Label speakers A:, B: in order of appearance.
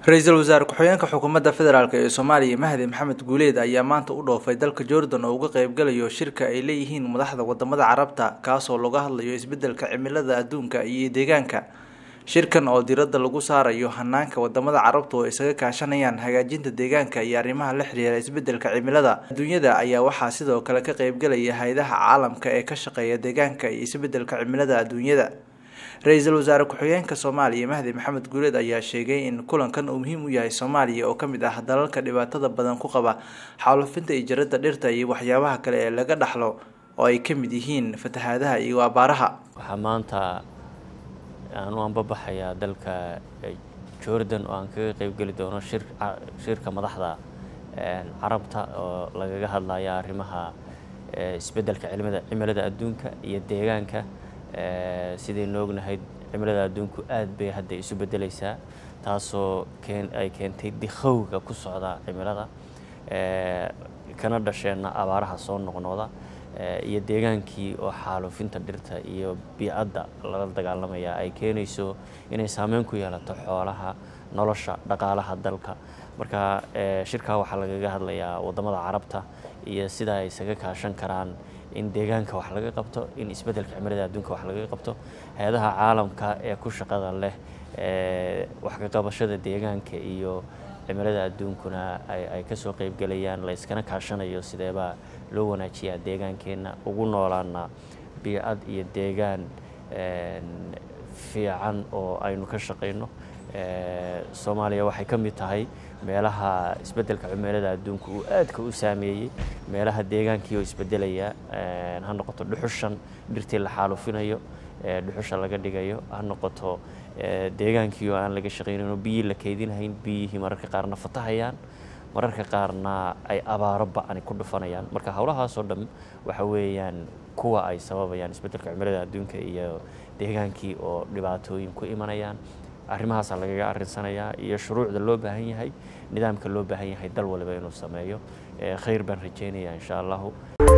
A: ra-iisul wasaare ku-xigeenka xukuumadda federaalk ee soomaaliya mahdi maxamed guuleed ayaa maanta u dhoofay dalka jordan oo uga qeybgalayo shirka ay leeyihiin madaxda wadamada carabta kaasoo laga hadlayo isbedelka cimilada adduunka iyo deegaanka shirkan oo diradda lagu saarayo hanaanka wadamada carabta oo isaga kaashanayaan hagaajinta deegaanka iyo arrimaha la xiriira isbedelka cimilada adduunyada ayaa waxaa sidoo kale ka qeybgalaya hay-adaha caalamka ee ka shaqeeya deegaanka iyo isbedelka cimilada adduunyada ra-iisul wasaare ku-xigeenka soomaaliya mahdi maxamed guuleed ayaa sheegay in kulankan uu muhiim u yahay soomaaliya oo kamid ah dalalka dhibaatada badan ku qaba xaalufinta iyo jaradda dhirta iyo waxyaabaha kale ee laga dhaxlo oo ay ka mid yihiin fatahaadaha iyo abaaraha
B: waxaa maanta aan u anbabaxayaa dalka jordan oo aan kaga qeybgeli doono shirka madaxda carabta oo lagaga hadlaya arrimaha isbedelka cimilada adduunka iyo deegaanka sidaynu ognahay cimilada adduunku aad bay hadda isu bedeleysaa taasoo ay keentay dikhowga ku socda cimilada kana dhasheenna abaaraha soo noqnooda iyo deegaankii oo xaalufinta dhirta iyo biicadda lala dagaalamaya ay keenayso inay saameyn ku yeelato xoolaha nolosha dhaqaalaha dalka marka shirkaa waxaa lagaga hadlayaa wadamada carabta iyo sida ay isaga kaashan karaan in deegaanka wax laga qabto in isbedelka cimilada adduunka wax laga qabto hay-adaha caalamka ee ku shaqada leh wax ka qabashada deegaanka iyo cimilada adduunkuna ay kasoo qeybgelayaan la yskana kaashanayo sideebaa loo wanaajiyaa deegaankeenna ugu noolaana biicad iyo deegaan fiican oo aynu ka shaqayno soomaaliya waxay ka mid tahay meelaha isbedelka cimilada adduunka uu aadka u saameeyey meelaha deegaankii oo isbedelaya ha noqoto dhuxushan dhirtii la xaalufinayo dhuxusha laga dhigayo ha noqoto deegaankii oo aan laga shaqaynin oo biyii la keydinhayn biyihii mararka qaarna fatahayaan mararka qaarna ay abaaro ba-ani ku dhufanayaan marka howlahaasoo dhan waxa weeyaan kuwa ay sababayaan isbedelka cimilada adduunka iyo deegaankii oo dhibaatooyin ku imanayaan arrimahaasaa lagaga arinsanayaa iyo shuruucda loo baahan yahay nidaamka loo baahan yahay dal waliba inuu sameeyo khayr baan rajeynayaa insha allahu